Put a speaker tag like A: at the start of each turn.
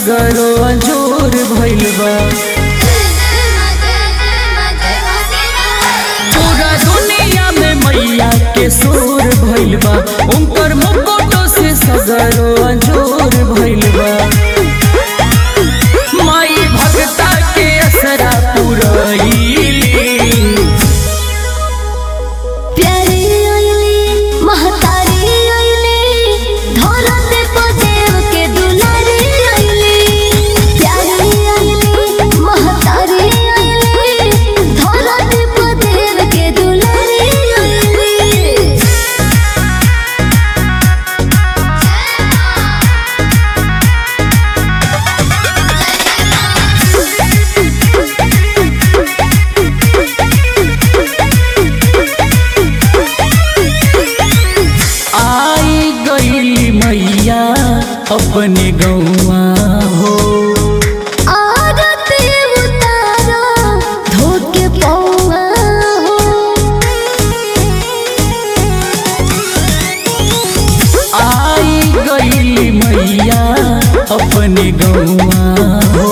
A: सगरो अंजोर भइल बा पूरा दुनिया में मैया के शोर भइल बा उनकर मुकुटो से सगरो अंजोर भइल बा माई भक्ता के असरा पुरैली
B: प्यारी आइली महतारी आइली धरते पदेव के दुलारी आइली प्यारी आइली महतारी आइली धरते पदेव के दुलारी आइली
A: आई गई मैया अपने गौआ हो
B: आरती उतारो धोके पौआ हो
A: आई गई मैया अपने गौआ हो